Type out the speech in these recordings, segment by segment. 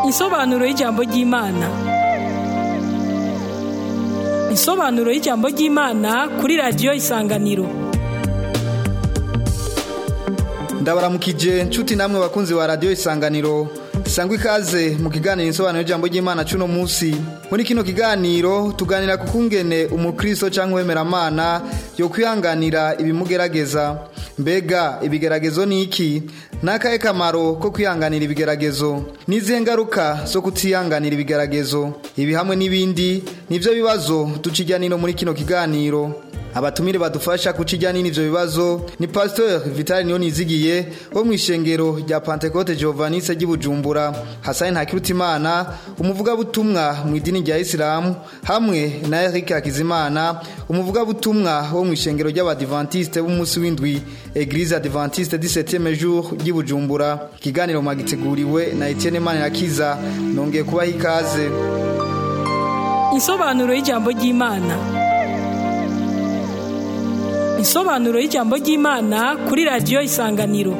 Insobanuro y'ijambo ry'Imana. Insobanuro y'ijambo ry'Imana kuri radiyo Isanganiro. ndabaramukije nshuti namwe bakunzi ba radiyo isanganiro sangwa ikaze mu kiganiro insobanuro y'ijambo ry'imana cuno munsi muri kino kiganiro tuganira ku kungene umukristo cyangwa uwemeramana yo kwihanganira ibimugerageza mbega ibigeragezo ni iki ni akahe kamaro ko kwihanganira ibigeragezo n'izihe ngaruka zo kutihanganira ibigeragezo ibi hamwe n'ibindi nibyo bibazo duca ijyanino muri kino kiganiro abatumire badufasha kuca ijyana n'ivyo bibazo ni pasteur vitali niyo nizigiye wo mu ishengero rya pantekote giovanise ry'ibujumbura hasani ntakirutimana umuvugabutumwa mu idini rya isilamu hamwe na eric hakizimana umuvugabutumwa wo mu ishengero ry'abadivantiste b'umunsi w'indwi eglise adventiste du septième jour ry'ibujumbura ikiganiro mwagiteguriwe na etienne manirakiza nongeye kubaha ikaze Insobanuro y'ijambo ry'Imana. Insobanuro y'ijambo ry'Imana kuri radiyo Isanganiro.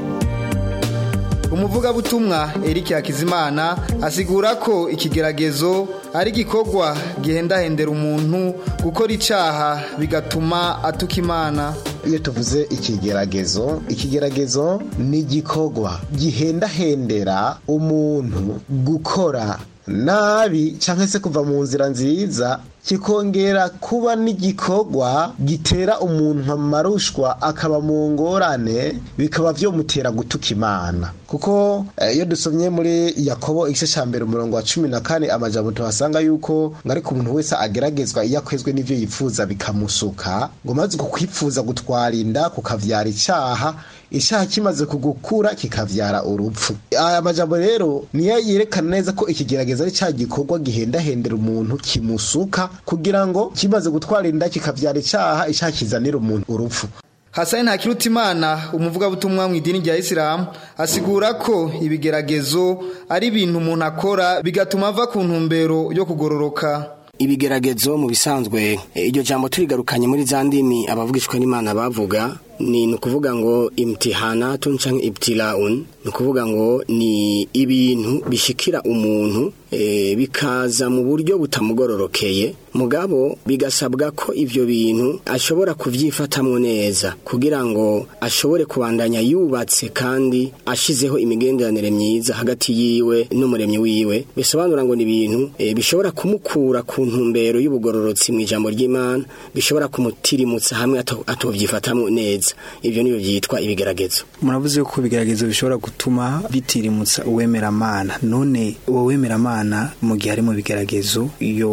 umuvugabutumwa Eric Hakizimana asigura ko ikigeragezo ari igikorwa gihendahendera umuntu gukora icaha bigatuma atuka imana iyo tuvuze ikigeragezo ikigeragezo ni igikorwa gihendahendera umuntu gukora nabi cyangwa se kuva mu nzira nziza kikongera kuba n'igikorwa gitera umuntu amarushwa akaba mu ngorane bikaba byomutera gutuka imana kuko iyo dusomye muri yakobo igice cya mbere umurongo wa cumi na kane amajambo tuhasanga yuko ngo ariko umuntu wese ageragezwa iyo akwezwe n'ibyo yifuza bikamusuka ngo maze uku kwifuza gutwara inda kukavyara icyaha icyaha kimaze kugukura kikavyara urupfu aya majambo rero niyo yerekana neza ko ikigerageza ari cya gikorwa gihendahendera umuntu kimusuka kugira ngo kimaze gutwara inda kikavyara icyaha icyaha kizanira umuntu urupfu Hasani Ntakirutimana umuvugabutumwa mu idini rya Islam asigura ko ibigeragezo ari ibintu umuntu akora bigatuma ava ku ntumbero yo kugororoka ibigeragezo mu bisanzwe iryo jambo turigarukanye muri za ndimi abavugishwa n'imana bavuga ni ukuvuga ngo imtihanatun canke ibtilaun ni ukuvuga ngo ni ibintu bishikira umuntu e, bikaza mu buryo butamugororokeye mugabo bigasabwa ko ivyo bintu ashobora kuvyifatamwo neza kugira ngo ashobore kubandanya yubatse kandi ashizeho imigenderanire myiza hagati yiwe n'umuremyi wiwe bisobanura ngo ni ibintu e, bishobora kumukura ku ntumbero y'ubugororotsi mu ijambo ry'Imana bishobora kumutirimutsa hamwe atovyifatamwo neza ivyo niyo byitwa ibigeragezo muravuze ko ibigeragezo bishobora gutuma bitirimutsa uwemeramana none uwo wemeramana mu gihe ari mu bigeragezo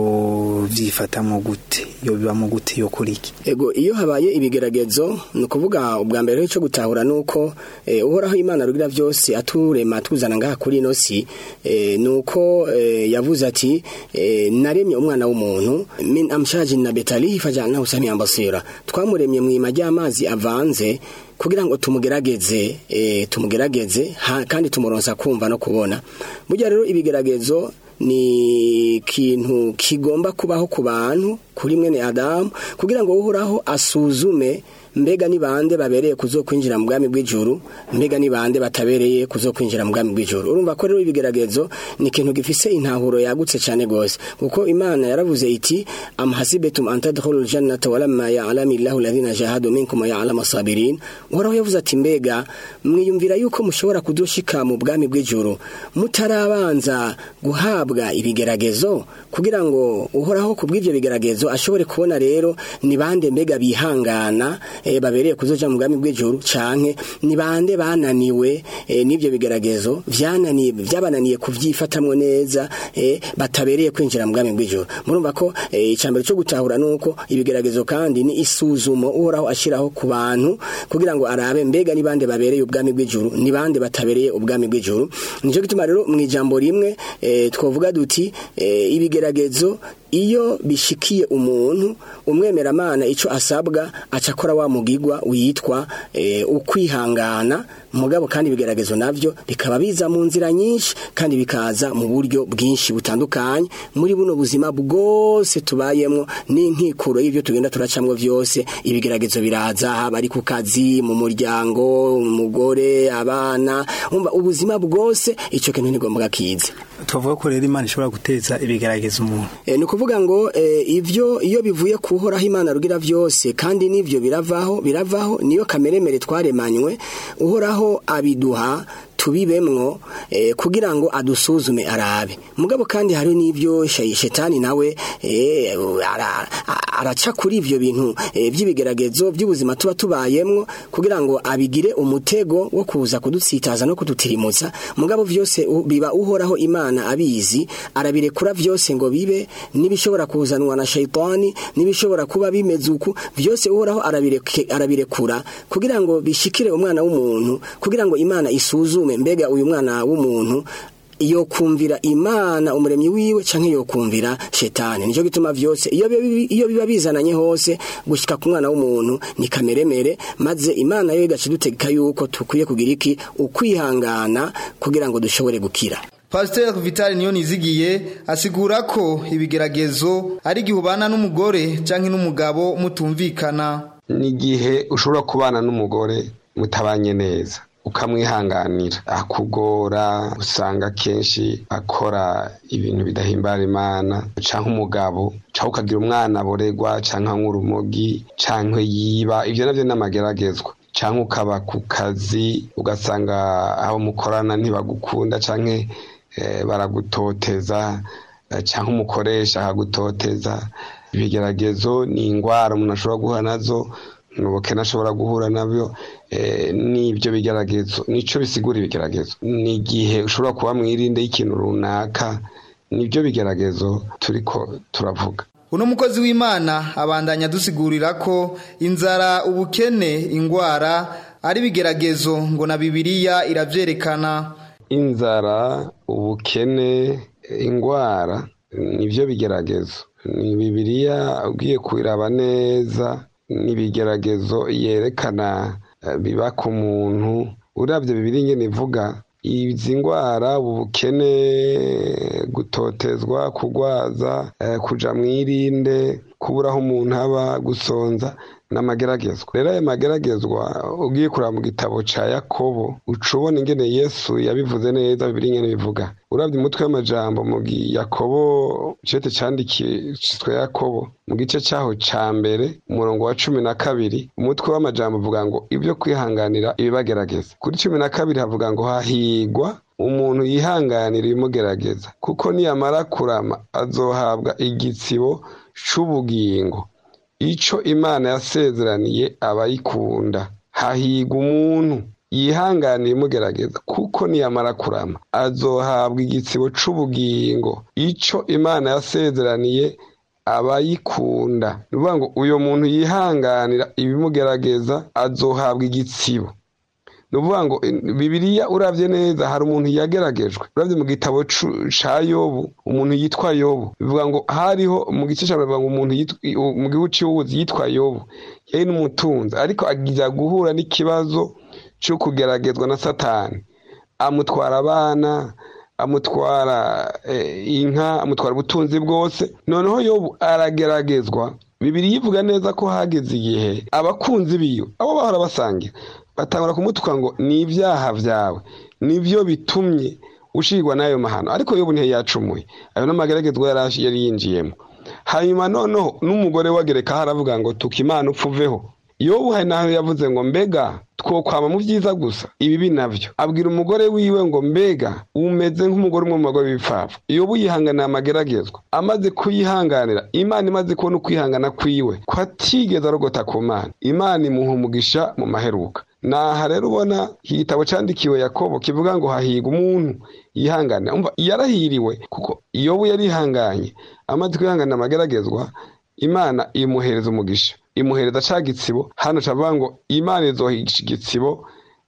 yo vyifatamwo gute yo bibamo gute yo kuri iki ego iyo habaye ibigeragezo ni ukuvuga ubwa mbere cyo gutahura nuko e, uhoraho imana rugira byose aturema tuzana ngaha kuri ino si e, nuko e, yavuze ati e, naremye umwana w'umuntu min amshajin na betalihi fajalnahu samian basira twamuremye mu ima ry'amazi avanze kugira ngo tumugerageze e, tumugerageze ha, kandi tumuronsa kumva no kubona burya rero ibigeragezo ni ikintu kigomba kubaho ku bantu kuri mwene adamu kugira ngo uhoraho asuzume mbega ni bande babereye kuzokwinjira mu bwami bw'ijuru mbega ni bande batabereye kuzokwinjira mu bwami bw'ijuru urumva ko rero ibigeragezo ni ikintu gifise intahuro yagutse cyane gose kuko imana yaravuze iti am hasibetum an tadkhulul jannata walamma ya'lamu illahu alladhina jahadu minkum wa ya'lamu sabirin uhoraho yavuze ati mbega mwiyumvira yuko mushobora kudoshika mu bwami bw'ijuru mutarabanza guhabwa ibigeragezo kugira ngo uhoraho kubw'ivyo bigeragezo ashobore kubona rero ni bande mbega bihangana e, babereye kuzoja mu bwami bw'ijuru canke ni bande bananiwe e, n'ivyo bigeragezo vyananiye vyabananiye kuvyifatamwo neza e, batabereye kwinjira mu bwami bw'ijuru murumva ko e, icambere cyo gutahura nuko ibigeragezo kandi ni isuzumo uhoraho ashiraho ku bantu kugira ngo arabe mbega ni bande babereye ubwami bw'ijuru ni bande batabereye ubwami bw'ijuru nico gituma rero mu ijambo rimwe e, twovuga duti e, ibigeragezo iyo bishikiye umuntu umwemeramana ico asabwa aca akora wa mugigwa witwa e, ukwihangana mugabo kandi ibigeragezo navyo bikaba biza mu nzira nyinshi kandi bikaza mu buryo bwinshi butandukanye muri buno buzima bwose tubayemwo n'inkikuro y'ivyo tugenda turacamwo vyose ibigeragezo biraza haba ari ku kazi mu muryango umugore abana umva ubuzima bwose ico kintu ntigomba kize tuvuga ko rero imana ishobora guteza ibigaragaza umuntu e, ni ukuvuga ngo e, ivyo iyo bivuye kuhoraho imana rugira vyose kandi n'ivyo biravaho biravaho niyo kameremere twaremanywe uhoraho abiduha tubibemwo eh, kugira ngo adusuzume arabe mugabo kandi hari n'ivyo shetani nawe eh, ara, araca kuri ivyo bintu eh, vy'ibigeragezo by'ubuzima tuba tubayemwo kugira ngo abigire umutego wo kuza kudutsitaza no kudutirimutsa mugabo vyose u, biba uhoraho imana abizi arabirekura vyose ngo bibe nibishobora kuzanwa na shaitani nibishobora kuba bimeze uku vyose uhoraho arabireke, arabirekura kugira ngo bishikire umwana w'umuntu kugira ngo imana isuzume mbega uyu mwana w'umuntu iyo kumvira imana umuremyi wiwe canke yo kumvira shetani nico gituma vyose iyo iyo biba bizananye hose gushika ku mwana w'umuntu ni kameremere maze imana yo igaca dutegeka yuko tukwiye kugira iki ukwihangana kugira ngo dushobore gukira Pasteur Vital niyo nizigiye asigura ko ibigeragezo ari gihe ubana n'umugore canke n'umugabo mutumvikana ni igihe ushobora kubana n'umugore mutabanye neza ukamwihanganira akugora usanga kenshi akora ibintu bidahimbara imana canke umugabo canke ukagira umwana aboregwa canke nk'urumogi canke yiba ivyo navyo n'amageragezwa canke ukaba ku kazi ugasanga abo mukorana ntibagukunda canke eh, baragutoteza eh, canke umukoresha akagutoteza ibigeragezo ni ingwara umuntu ashobora guhura nazo ubukene ashobora guhura nabyo n'ibyo bigeragezo nicyo bisigura ibigeragezo ni igihe ushobora kuba mwirinde y'ikintu runaka nibyo bigeragezo turiko turavuga uno mukozi w'imana abandanya dusigurira ko inzara ubukene ingwara ari bigeragezo ngo na bibiliya iravyerekana inzara ubukene ingwara nibyo bigeragezo ni bibiliya ugiye kubiraba neza n'ibigeragezo yerekana biba ku muntu urabye bibiri nyine ivuga izi ndwara ubukene gutotezwa kugwaza kuja mwirinde kubura aho umuntu aba gusonza n'amageragezwa rero ayo mageragezwa ugiye kureba mu gitabo ca yakobo uca ubona ingene yesu yabivuze neza bibiri nyene bivuga urabye umutwe w'amajambo mu yakobo cete candikishwe yakobo mu gice caho ca mbere umurongo wa cumi na kabiri umutwe w'amajambo uvuga ngo ibyo kwihanganira ibibagerageza kuri cumi na kabiri havuga ngo hahigwa umuntu yihanganira ibimugerageza kuko niyamara kurama azohabwa igitsibo c'ubugingo ico imana yasezeraniye abayikunda hahigwa umuntu yihanganira imugerageza kuko niyamara kurama azohabwa igitsibo c'ubugingo ico imana yasezeraniye abayikunda ni ukuvuga ngo uyu muntu yihanganira ibimugerageza azohabwa igitsibo ni ukuvuga ngo bibiriya urabye neza hari umuntu yageragejwe urabye mu gitabo ca yobu umuntu yitwa yobu bivuga ngo hariho mu gice cya bivuga ngo umuntu mu gihugu cy'ubuzi yitwa yobu yari n'umutunzi ariko agira guhura n'ikibazo cyo kugeragezwa na satani amutwara abana amutwara inka amutwara ubutunzi bwose noneho yobu arageragezwa bibiri yivuga neza ko hageze igihe abakunzi biwe abo bahora basangira batangura kumutuka ngo ni ibyaha byawe nibyo bitumye ushirwa n'ayo mahano ariko yobu ntiyacumuye ayo n'amageragezwa yari yinjiyemo hanyuma noneho n'umugore wagerekaho aravuga ngo tuka imana upfuveho yobu hari naho yavuze ngo mbega twokwama mu byiza gusa ibibi nabyo abwira umugore wiwe ngo mbega umeze nk'umugore umwe mu bagore b'ibipfapfa yobu yihanganira amageragezwa amaze kuyihanganira imana imaze kubona ukwihangana kwiwe ko atigeze arogota ku mana imana imuha umugisha mu maheruka naha rero ubona iki gitabo cyandikiwe yakobo kivuga ngo hahigwa umuntu yihanganira umva yarahiriwe kuko yobu yarihanganye amaze kwihanganira amageragezwa imana imuhereza umugisha imuhereza ca gitsibo hano cavuga ngo imana izoha igitsibo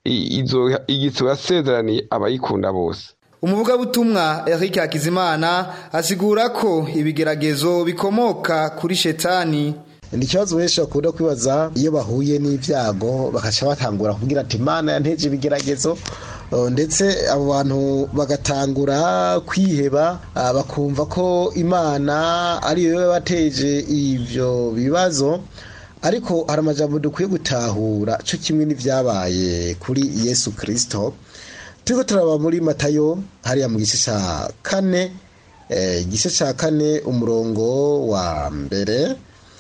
izoha igitsibo yasezeraniye abayikunda bose umuvugabutumwa Eric Hakizimana asigura ko ibigeragezo bikomoka kuri shetani ni ikibazo benshi bakunda kwibaza iyo bahuye n'ibyago bagaca batangura kubwira ati imana yanteje ibigeragezo Uh, ndetse abo bantu bagatangura kwiheba uh, bakumva ko imana ariyo yabateje ibyo bibazo ariko hari amajambo dukwiye gutahura cyo kimwe n'ibyabaye kuri yesu kirisito turiko turaba muri matayo hariya mu gice cya kane eh, igice cya kane umurongo wa mbere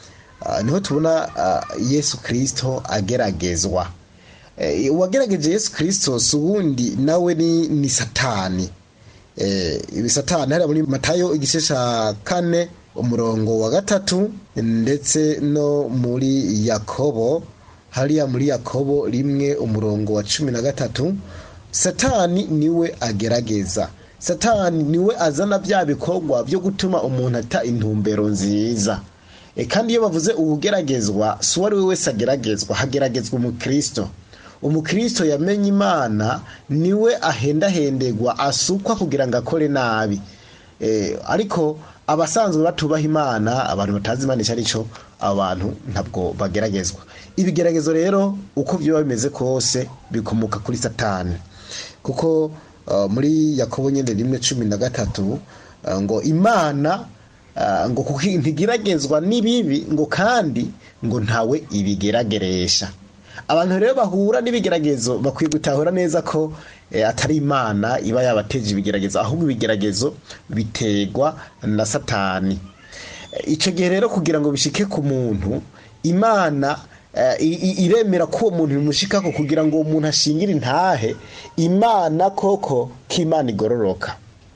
uh, niho tubona uh, yesu kirisito ageragezwa Eh, uwagerageje yesu kirisito si uwundi nawe ni, ni satani eh, ibi satani hariya muri matayo igice cya kane umurongo wa gatatu ndetse no muri yakobo hariya muri yakobo rimwe umurongo wa cumi na gatatu satani niwe agerageza satani niwe azana bya bikorwa byo gutuma umuntu ata intumbero nziza e, kandi iyo bavuze ubugeragezwa si uwo ari we wese ageragezwa hageragezwa umukristo umukristo yamenye imana niwe ahendahendegwa asukwa kugira ngo akore nabi e, ariko abasanzwe batubaha imana abantu batazi imana icyo ari cyo abantu ntabwo bageragezwa ibigeragezo rero uko byaba bimeze kose bikomoka kuri satani kuko uh, muri yakobo nyine rimwe cumi na gatatu uh, ngo imana uh, ngo kuko ntigeragezwa n'ibibi ngo kandi ngo ntawe ibigerageresha abantu rero bahura n'ibigeragezo bakwiye gutahura neza ko eh, atari imana iba yabateje ibigeragezo ahubwo ibigeragezo biterwa na satani Eh, ico gihe rero kugira ngo bishike ku muntu imana eh, i- i- iremera ko uwo muntu bimushikako kugira ngo uwo muntu ashingire intahe imana koko k'imana igororoka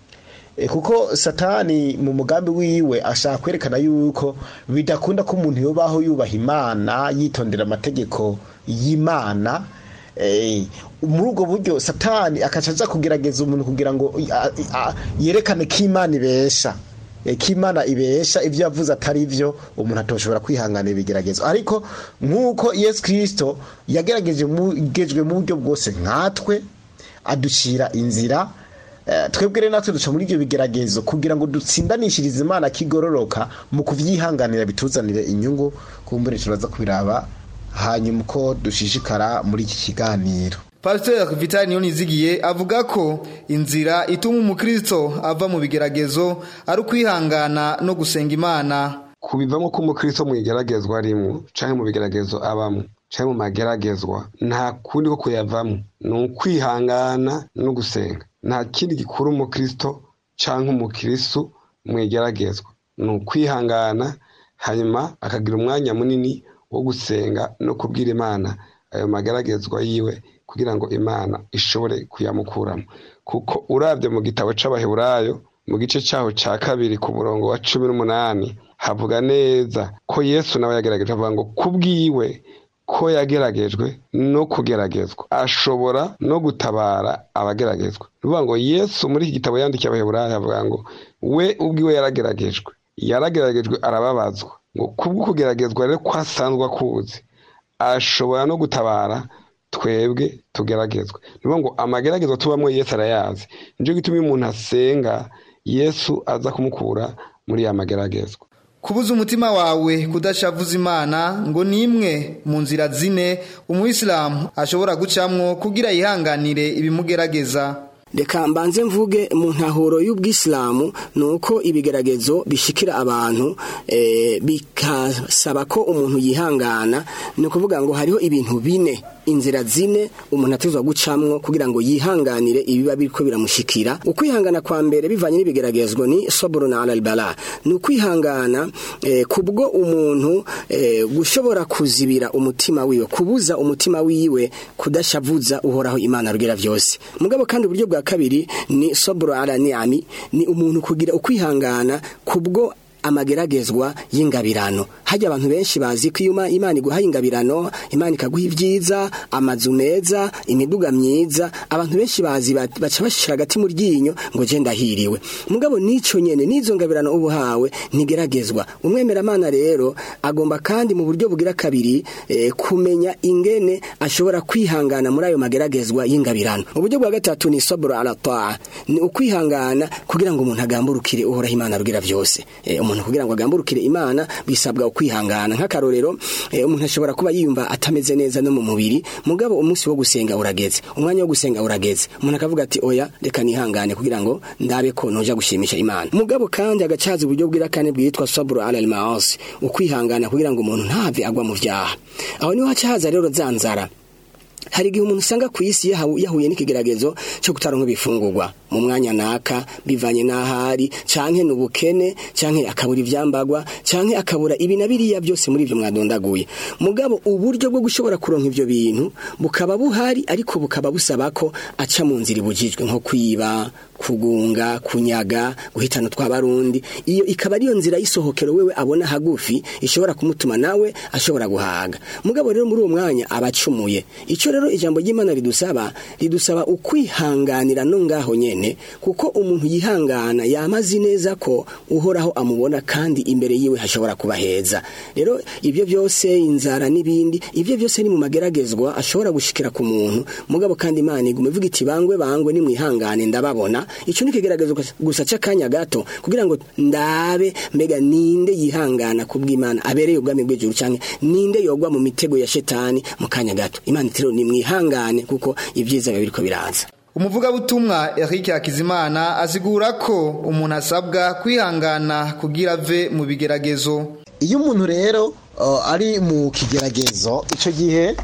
E, kuko satani mu mugambi wiwe ashaka kwerekana yuko bidakunda ko umuntu yobaho yubaha imana yitondera amategeko y'imana Eh, muri ubwo buryo satani akaca aza kugerageza umuntu kugira ngo a- a- yerekane ko imana ibesha Eh, ko imana ibesha ibyo yavuze atari byo umuntu atoshobora kwihanganira ibigeragezo ariko nk'uko yesu kirisito yagerageje mu- gejwe mu buryo bwose nkatwe aducira inzira Eh, twebwe rero natwe duca muri ibyo bigeragezo kugira ngo dutsindanishirize imana kigororoka mu kuvyihanganira bituzanire inyungu kumbure turaza kubiraba hanyuma uko dushishikara muri iki kiganiro Pastor Vital Niyonizigiye avuga ko inzira ituma umukristo ava mu bigeragezo ari ukwihangana no gusenga Imana kubivamo ko umukristo mu igeragezwa arimo canke mu bigeragezo abamo canke mu mageragezwa nta kundi ko kuyavamo ni ukwihangana no gusenga nta kindi gikura umukristo canke umukristu mu igeragezwa ni ukwihangana hanyuma akagira umwanya munini wo gusenga no kubwira imana ayo mageragezwa yiwe kugira ngo imana ishobore kuyamukuramo kuko urabye mu gitabo c'abaheburayo mu gice cyaho cya kabiri ku murongo wa cumi n'umunani havuga neza ko yesu nawe yagerageje avuga ngo kubwiwe ko yageragejwe no kugeragezwa ashobora no gutabara abageragezwa ni ukuvuga ngo yesu muri iki gitabo yandikiye abaheburayo avuga ngo we ubwiwe yarageragejwe yarageragejwe arababazwa ngo kubwo kugeragezwa rero ko asanzwe akuzi ashobora no gutabara twebwe tugeragezwe ni ukuvuga ngo amageragezwa tubamo yesu arayazi nicyo gituma iyo umuntu asenga yesu aza kumukura muri ya mageragezwa kubuza umutima wawe kudashavuza imana ngo ni imwe mu nzira zine umuyisilamu ashobora gucamwo kugira yihanganire ibimugerageza reka mbanze mvuge mu ntahuro y'ubwisilamu ni uko ibigeragezo bishikira abantu eh, bikasaba ko umuntu yihangana ni ukuvuga ngo hariho ibintu bine inzira zine umuntu atezwa gucamwo kugira ngo yihanganire ibiba biriko biramushikira ukwihangana kwa mbere bivanye n'ibigeragezwa ni sabrun ala albala ni ukwihangana eh, kubwo umuntu eh, gushobora kuzibira umutima wiwe kubuza umutima wiwe kudashavuza uhoraho imana rugira vyose mugabo kandi uburyo bwa kabiri ni sabru ala ni'ami ni umuntu kugira ukwihangana kubwo amageragezwa y'ingabirano hajya abantu benshi bazi ko iyo imana iguha ingabirano imana ikaguha ibyiza amazu meza imiduga myiza abantu benshi bazi baca bashira hagati mu ryinyo ngo je ndahiriwe mugabo nico nyene nizo ngabirano ubu hawe ntigeragezwa umwemeramana rero agomba kandi mu buryo bugira kabiri eh, kumenya ingene ashobora kwihangana muri ayo mageragezwa y'ingabirano uburyo bwa gatatu ni sabru ala taa ni ukwihangana kugira ngo umuntu agamburukire uhoraho imana rugira vyose eh, umuntu umuntu kugira ngo agamburukire imana bisabwa ukwihangana nk'akarorero eh, umuntu ashobora kuba yiyumva atameze neza no mu mubiri mugabo umunsi wo gusenga urageze umwanya wo gusenga urageze umuntu akavuga ati oya reka nihangane kugira ngo ndabe ko noja gushimisha imana mugabo kandi agacaza uburyo bwira kane bwitwa sabru ala al-maasi ukwihangana kugira ngo umuntu ntave agwa mu vyaha aho niho haca haza rero zanzara hari igihe umuntu usanga ku isi yahu- yahuye n'ikigeragezo cyo kutaronka ibifungurwa mu mwanya naka bivanye n'ahari canke n'ubukene canke akabura ivyambagwa canke akabura ibi na biriya byose muri ivyo mwadondaguye mugabo uburyo bwo gushobora kuronka ivyo bintu bukaba buhari ariko bukaba busaba ko aca mu nzira ibujijwe nko kwiba kugunga kunyaga guhitana tw'abarundi iyo ikaba ariyo nzira y'isohokero wewe abona hagufi ishobora kumutuma nawe ashobora guhaga mugabo rero muri uwo mwanya abacumuye ico rero ijambo ry'Imana ridusaba ridusaba ukwihanganira no ngaho nyene kuko umuntu yihangana yamazi neza ko uhoraho amubona kandi imbere yiwe hashobora kuba heza rero ibyo byose inzara n'ibindi ibyo byose ni mu mageragezwa ashobora gushikira ku muntu mugabo kandi Imana igume ivuga iti bangwe bangwe nimwihangane ndababona ico ni kigeragezo gusa c'akanya gato kugira ngo ndabe mbega ninde yihangana kubw'Imana abereye ubwami bw'ijuru canke ninde yogwa mu mitego ya shetani mu kanya gato Imana iti rero nimwihangane kuko ibyiza biba biriko biraza umuvugabutumwa Eric Hakizimana asigura ko umuntu asabwa kwihangana kugira ave mu bigeragezo iyo umuntu rero uh, ari mu kigeragezo icyo gihe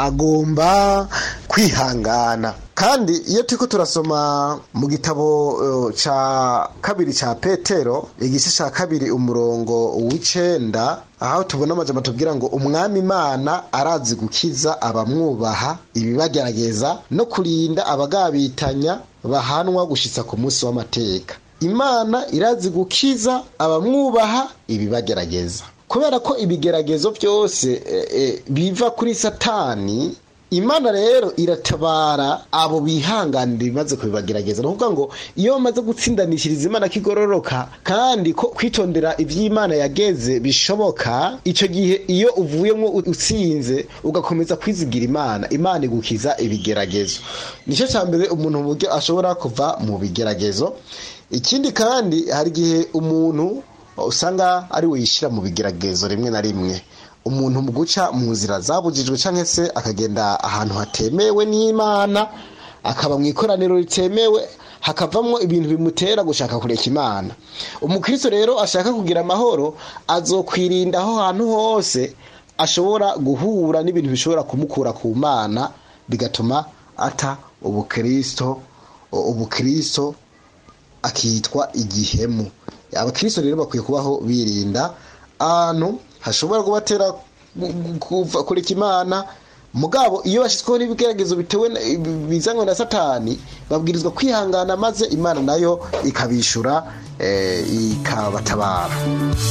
agomba kwihangana kandi iyo turiko turasoma mu gitabo uh, ca kabiri ca petero igice ca kabiri umurongo w'icenda aho tubona amajambo tubwira ngo umwami imana arazi gukiza abamwubaha ibibagerageza no kurinda abagabitanya bahanwa gushitsa ku munsi w'amateka imana irazi gukiza abamwubaha ibibagerageza kubera ko ibigeragezo byose e, e, biva kuri satani imana rero iratabara abo bihanganira ibimaze kubibagerageza ni ukuvuga ngo iyo bamaze gutsindanishiriza imana kigororoka kandi ko kwitondera iby'imana yageze bishoboka icyo gihe iyo uvuyemo utsinze ugakomeza kwizigira imana imana igukiza ibigeragezo nicyo cya mbere umuntu mu buryo ashobora kuva mu bigeragezo ikindi kandi hari igihe umuntu usanga ari we yishyira mu bigeragezo rimwe na rimwe umuntu mu guca mu nzira zabujijwe cyangwa se akagenda ahantu hatemewe n'imana akaba mu ikoraniro ritemewe hakavamo ibintu bimutera gushaka kureka imana umukristo rero ashaka kugira amahoro azokwirinda aho hantu hose ashobora guhura n'ibintu bishobora kumukura ku mana bigatuma ata ubukristo ubukristo akitwa igihemu abakristo rero bakwiye kubaho birinda ahantu hashobora kubatera kuva kureka imana mugabo iyo bashyizweho n'ibigeragezo bitewe bizanywe na satani babwirizwa kwihangana maze imana nayo ikabishura ikabatabara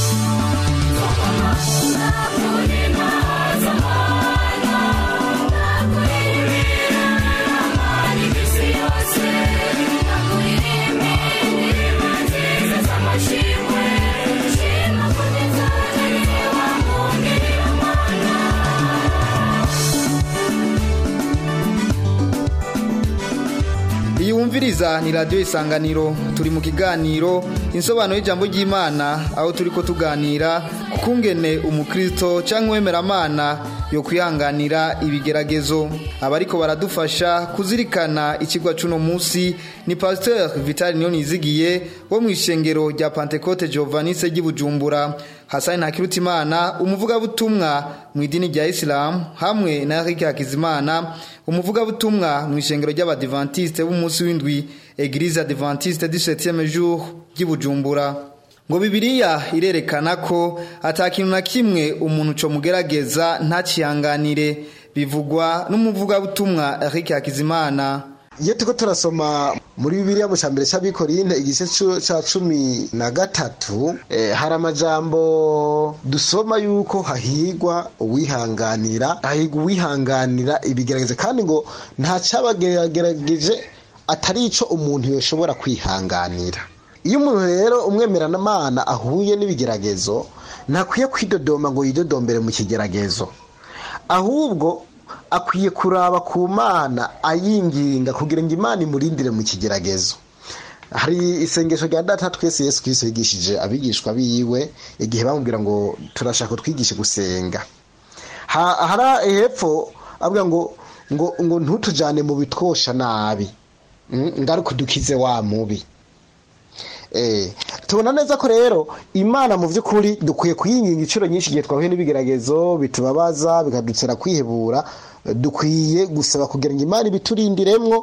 iyi wumviriza ni radiyo isanganiro turi mu kiganiro insobanuro y'ijambo ry'imana aho turi ko tuganira ku kungene umukristo cyangwa uwemeramana yo kwihanganira ibigeragezo abariko baradufasha kuzirikana ikigwa c'uno munsi ni pasteur vitali niyo nizigiye wo mu ishengero rya pantekote giovanise ry'ibujumbura hasani ntakirutimana umuvugabutumwa mu idini rya isilamu hamwe na erike hakizimana umuvugabutumwa mu ishengero ry'abadivantiste b'umunsi w'indwi eglise adventiste du septième jour ry'ibujumbura ngo bibiliya irerekana ko atakintu na kimwe umuntu co mugerageza ntacihanganire bivugwa n'umuvugabutumwa Eric Hakizimana iyo turiko turasoma muri bibiliya mu cambere c'abikorinte igice ca cumi na gatatu eh, hari amajambo dusoma yuko hahigwa uwihanganira hahigwa uwihanganira ibigerageza kandi ngo nta cabagerageje atari ico umuntu yoshobora kwihanganira iyo umuntu rero umwemeranamana ahuye n'ibigeragezo ntakwiye kwidodoma ngo yidodombere mu kigeragezo ahubwo akwiye kuraba ku mana ayinginga kugira ngo imana imurindire mu kigeragezo hari isengesho rya data twese yesu kirisito yigishije abigishwa biwe igihe bamubwira ngo turashaka twigishe gusenga hari hepfo avuga ngo ngo ngo ntutujyane mu bitwosha nabi ngaruka udukize wa mubi tubona neza ko rero imana mu by'ukuri dukwiye kuyinginga inshuro nyinshi igihe twahuye n'ibigeragezo bitubabaza bikadutera kwihebura dukwiye gusaba kugira ngo imana ibiturindiremwo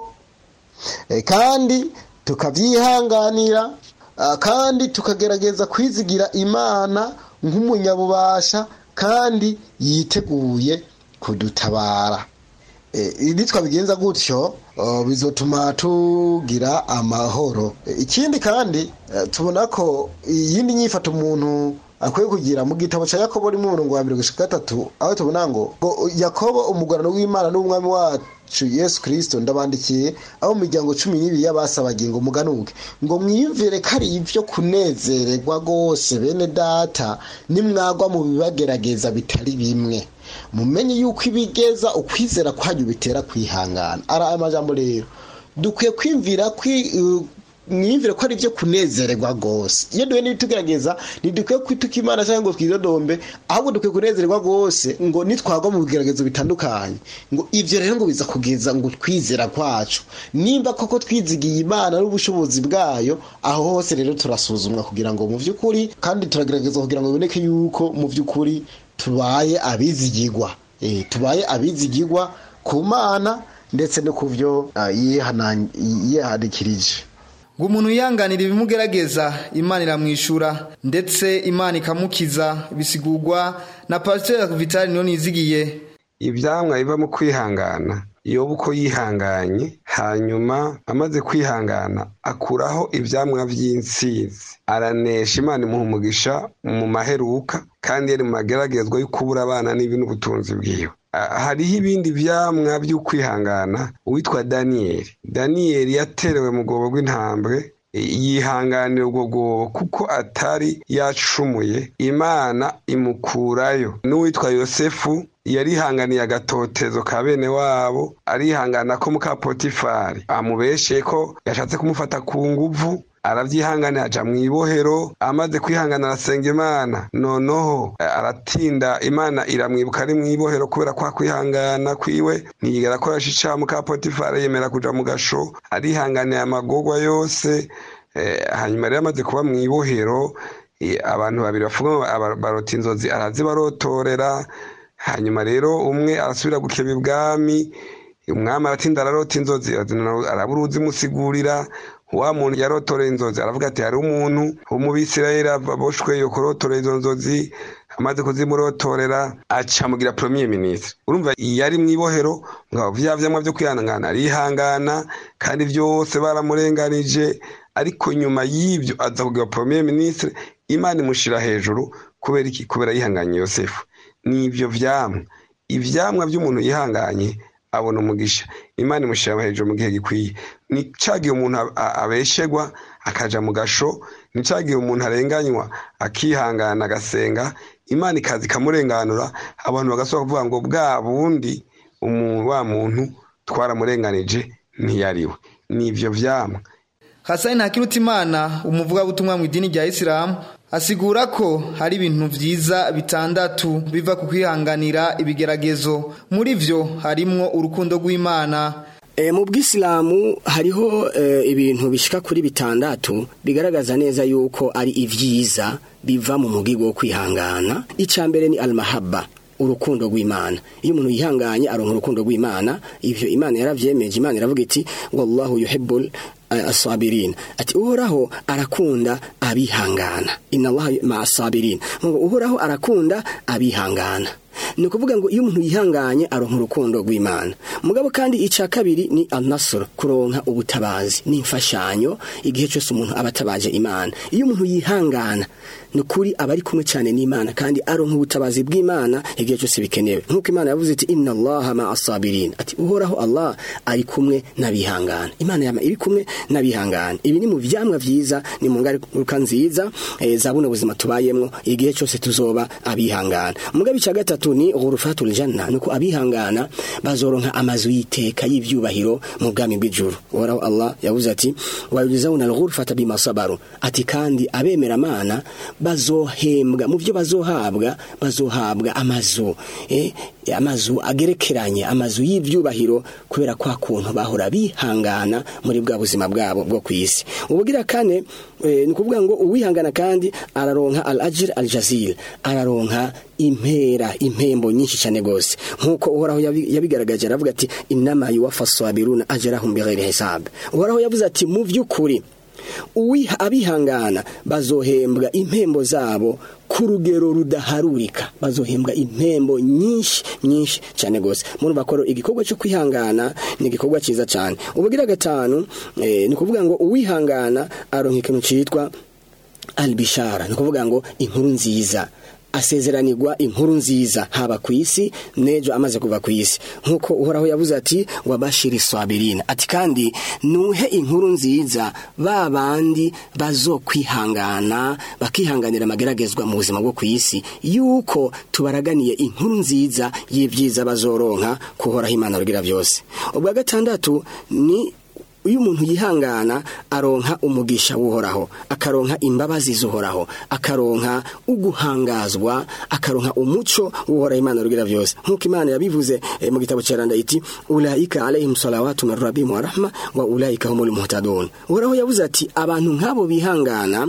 kandi tukabyihanganira kandi tukagerageza kwizigira imana nk'umunyabubasha kandi yiteguye kudutabara ibi twabigenza gutyo bizotuma tugira amahoro ikindi kandi tubona ko iyindi nyifato umuntu akwiye kugira mu gitabo cya yakobo rimwe umurongo wa mirongo gatatu aho tubona ngo yakobo umugorano w'imana n'umwami wacu yesu kirisito ndabandikiye aho mu miryango cumi n'ibiri y'abasabagiye ngo muganuke ngo mwiyumvire ko ari ibyo kunezererwa rwose bene data nimwagwa mu bibagerageza bitari bimwe mumenye yuko ibigeza ukwizera kwanyu bitera kwihangana ari amajambo rero dukwiye kwimvira mwiyumvire ko ari ibyo kunezererwa rwose iyo duhe n'ibitugerageza ntidukwiye kwituka imana cyangwa ngo twidodombe ahubwo dukwiye kunezererwa rwose ngo nitwagwa mu bigeragezo bitandukanye ngo ibyo rero ngo biza kugeza ngo twizera kwacu nimba koko twizigiye imana n'ubushobozi bwayo aho hose rero turasuzumwa kugira ngo mu by'ukuri kandi turagerageza kugira ngo biboneke yuko mu by'ukuri tubaye abizigirwa tubaye abizigirwa ku mana ndetse no ku byo yihanikirije ngo umuntu yihanganira ibimugerageza imana iramwishyura ndetse imana ikamukiza bisigurwa na pasiteri vitali niyo nizigiye ibyamwa biva mu kwihangana iyo uko yihanganye hanyuma amaze kwihangana akuraho ibyamwa by'insizi aranesha imana imuha umugisha mu maheruka kandi yari mu mageragezwa yo kubura abana n'ibi n'ubutunzi bwiwe hariho ibindi byamwa by'ukwihangana uwitwa daniyeli daniyeli yaterewe mu rwobo rw'intambwe yihanganira ubwo bwobo kuko atari yacumuye imana imukurayo n'uwitwa yosefu yarihanganiye agatotezo ka bene wabo arihangana ko muka potifari amubeshye ko yashatse kumufata ku nguvu arabyihanganira aja mu ibohero amaze kwihangana arasenga imana noneho aratinda imana iramwibuka ari mu ibohero kubera kwa kwihangana kwiwe ntiyigera akoresha icaha muka potifari yemera kuja mu gasho arihanganiye amagorwa yose hanyuma rero amaze kuba mu ibohero abantu babiri bavuga barota inzozi arazibarotorera hanyuma rero umwe arasubira gukeba ibwami umwami aratinda ararota inzozi arabura uzimusigurira wa muntu yarotoreye inzozi aravuga ati hari umuntu w'umubisirayeli aboshwe yo kurotorera izo nzozi amaze kuzimurotorera acamugira premier ministre urumva yari mu ibohero ngabo vya vyamwa vyo kwihangana arihangana kandi vyose baramurenganije ariko nyuma y'ivyo aza kugira premier ministre imana imushira hejuru kubera iki kubera yihanganye yosefu n'ibyo vyamwa ivyamwa vy'umuntu yihanganye abona umugisha imana imushyira hejuru mu gihe gikwiye ni cyagihe umuntu abeshegwa akaja mu gasho ni cyagihe umuntu arenganywa akihangana agasenga imana ikaza ikamurenganura abantu bagasubira kuvuga ngo bwa bundi wa muntu twaramurenganije ntiyariwe ni ibyo vyamwa hasani ntakirutimana umuvugabutumwa mu idini rya isilamu asigura ko hari ibintu byiza bitandatu biva ku kwihanganira ibigeragezo muri byo harimwo urukundo rw'imana mu bw'isilamu hariho ibintu bishyika kuri bitandatu bigaragaza neza yuko ari ibyiza biva mu mugigo wo kwihangana icya mbere ni almahaba urukundo rw'imana iyo umuntu yihanganye aronka urukundo rw'imana ibyo imana yaravyemeje imana iravuga iti wallahu yuhibbul asabirin ati uhoraho arakunda abihangana inna allaha ma asabirin uhoraho arakunda abihangana ni ukuvuga ngo iyo umuntu yihanganye aronka urukundo rw'imana mugabo kandi icya kabiri ni anasoro kuronka ubutabazi n'imfashanyo igihe cyose umuntu aba atabaje imana iyo umuntu yihangana ni ukuri aba ari kumwe cyane n'imana kandi aronka ubutabazi bw'imana igihe cyose bikenewe nk'uko imana yavuze iti inna allaha ma asabirin ati uhoraho allah ari kumwe n'abihangana imana yama iri kumwe n'abihangana ibi ni mu vyamwa vyiza ni mu ngaruka nziza e, za buno buzima tubayemwo igihe cyose tuzoba abihangana mugabo icya gatatu ni ghurufatul janna nuko abihangana bazoronka amazu yiteka y'ivyubahiro mu bwami bw'ijuru uhoraho allah yavuze ati wayujizawuna alghurfata bima sabaru ati kandi abemera amana bazohembwa mu byo bazohabwa bazohabwa amazu eh, amazu agerekeranye amazu y'ivyubahiro kubera kwa kuntu bahora bihangana muri bwa buzima bwabo bwo ku isi ubugira kane eh, ni ukuvuga ngo uwihangana kandi araronka al ajir al jazil araronka impera impembo nyinshi cyane gose nkuko uhoraho yabi- yabigaragaje aravuga ati inama yuwaffa sabiruna ajrahum bighairi hisab uhoraho yavuze ati mu vy'ukuri uwiha abihangana bazohembwa impembo zabo ku rugero rudaharurika bazohembwa impembo nyinshi nyinshi cyane gose murumva ko igikorwa cyo kwihangana ni igikorwa cyiza cyane ubugira gatanu eh, ni kuvuga ngo uwihangana aronka ikintu citwa albishara ni ukuvuga ngo inkuru nziza asezeranirwa inkuru nziza haba ku isi n'ejo amaze kuva ku isi nk'uko uhoraho yavuze ati wabashiri swabirina ati kandi nuhe inkuru nziza ba bandi bazokwihangana bakihanganira amageragezwa mu buzima bwo ku isi yuko tubaraganiye inkuru nziza y'ibyiza bazoronka kuhoraho imana rugira byose ubwa gatandatu ni iyo umuntu yihangana aronka umugisha w'uhoraho akaronka imbabazi z'uhoraho akaronka uguhangazwa akaronka umuco w'uhoraho imana rugira byose nk'uko imana yabivuze eh, mu gitabo cyaranda iti ulaika alaihim salawatu min rabbihim wa rahma wa ulaika humul muhtadun uhoraho yavuze ati abantu nk'abo bihangana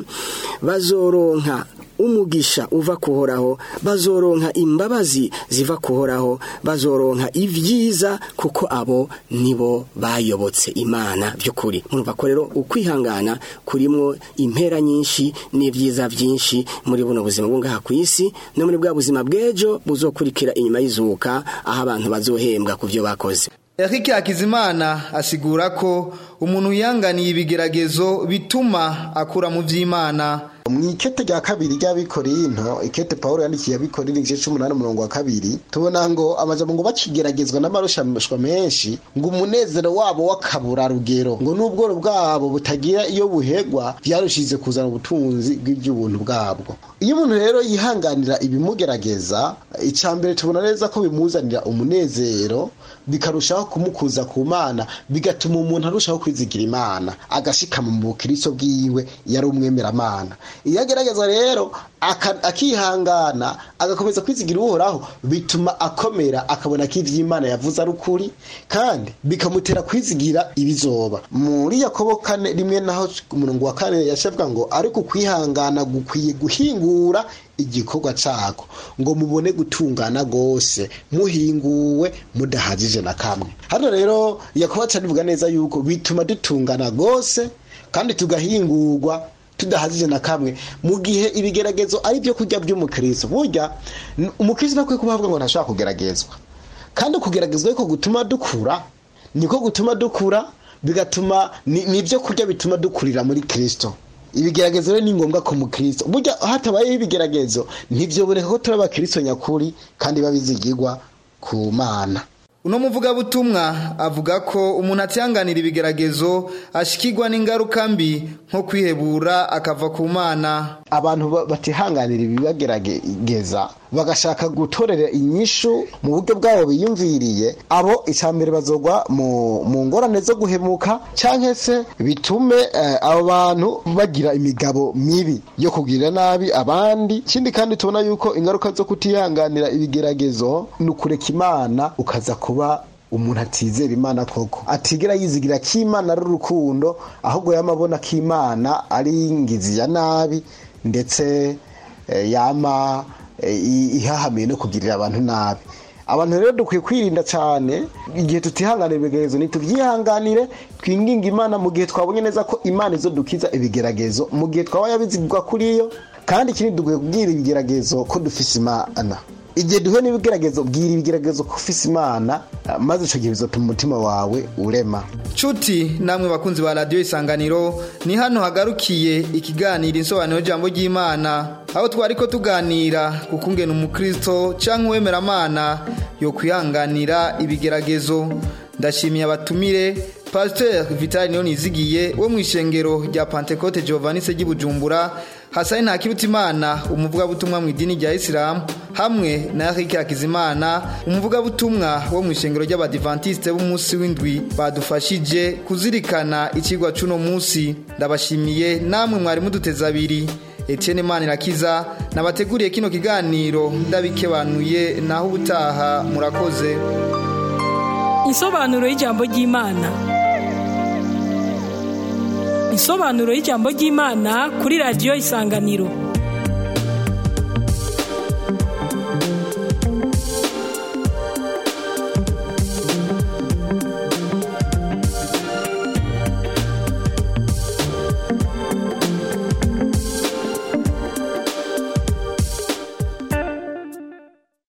bazoronka umugisha uva kuhoraho bazoronka imbabazi ziva kuhoraho bazoronka ibyiza kuko abo nibo bayobotse imana by'ukuri murumva ko rero ukwihangana kurimwo impera nyinshi n'ibyiza byinshi muri buno buzima bwo ngaha ku isi no muri bwa buzima bw'ejo buzokurikira inyuma y'izuka aho abantu bazohembwa ku byo bakoze Eric Hakizimana asigura ko umuntu yanganiye ibigeragezo bituma akura mu vy'Imana mu ikete rya kabiri ry'abikorinto ikete pawulo yandikiye abikorera igice c'umunani umurongo wa kabiri tubona ngo amajambo ngo bakigeragezwa n'amarushanwa menshi ngo umunezero wabo w'akaburarugero ngo n'ubworo bwabo butagira iyo buhegwa byarushize kuzana ubutunzi bw'iby'ubuntu bwabwo iyo umuntu rero yihanganira ibimugerageza icya mbere tubona neza ko bimuzanira umunezero bikarushaho kumukuza ku mana bigatuma umuntu arushaho kwizigira imana agashikama mu bukristo bwiwe yari umwemeramana iyo agerageza rero aka- akihangana agakomeza kwizigira uhoraho bituma akomera akabona ko ivy'imana yavuze ari ukuri kandi bikamutera kwizigira ibizoba muri yakobo kane rimwe naho umurongo wa kane yashavuga ngo ariko kwihangana gukwiye guhingura igikorwa cako ngo mubone gutungana gose muhinguwe mudahagije na kamwe hano rero yakobo acanivuga neza yuko bituma dutungana gose kandi tugahingurwa tudahagije na kamwe mu gihe ibigeragezo ari byo kurya by'umukristo burya n- umukristo ntakwiye kuba avuga ngo ntashobora kugeragezwa kandi kugeragezwa ariko gutuma dukura niko gutuma dukura bigatuma ni ni ibyo kurya bituma dukurira muri kristo ibigeragezo rero ni ngombwa ku mukristo burya hatabayeho ibigeragezo ntibyoboneka ko turi abakristo nyakuri kandi babizigirwa ku mana uno muvugabutumwa avuga ko umuntu atihanganira ibigeragezo ashikirwa n'ingaruka mbi nko kwihebura akava ku mana abantu ba- batihanganira ibibagerageza bagashaka gutorera inyishu mu buryo bwabo biyumviriye abo icambere bazogwa mu, mu ngorane zo guhemuka canke se bitume eh, abo bantu bagira imigabo mibi yo kugirira nabi abandi ikindi kandi tubona yuko ingaruka zo kutihanganira ibigeragezo ni ukureka imana ukaza kuba umuntu atizera imana koko atigera yizigira ko imana ari urukundo ahubwo yamabona ko imana ari ingizi ya nabi ndetse eh, yama eh, i- ihahamiye no kugirira abantu nabi abantu rero dukwiye kwirinda cyane igihe tutihanganira ibigeragezo ntitubyihanganire twinginga imana mu gihe twabonye neza ko imana izo dukiza ibigeragezo mu gihe twaba yabizigwa kuri yo kandi ikindi dukwiye kubwira ibigeragezo ko dufise imana igihe duhuye n'ibigeragezo bwira ibigeragezo ko ufise imana ah, maze icyo gihe bizatuma umutima wawe urema Cuti namwe bakunzi ba radio isanganiro ni hano hagarukiye ikiganiro insobanuro jambo ry'Imana aho twari ko tuganira kukungena umukristo canke uwemeramana yo kwihanganira ibigeragezo ndashimiye abatumire Pasteur Vital Nizigiye wo mu ishengero rya Pentecote Giovanni se Bujumbura Hasani Ntakirutimana umuvuga butumwa mu idini rya Islam hamwe na Eric Hakizimana umuvugabutumwa wo mu ishengero ry'abadivantiste b'umunsi w'indwi badufashije kuzirikana ikigwa cuno munsi ndabashimiye namwe mwari muduteza abiri Etienne Manirakiza nabateguriye kino kiganiro ndabikebanuye naho ubutaha murakoze Insobanuro y'ijambo ry'Imana Insobanuro y'ijambo ry'Imana kuri radio Isanganiro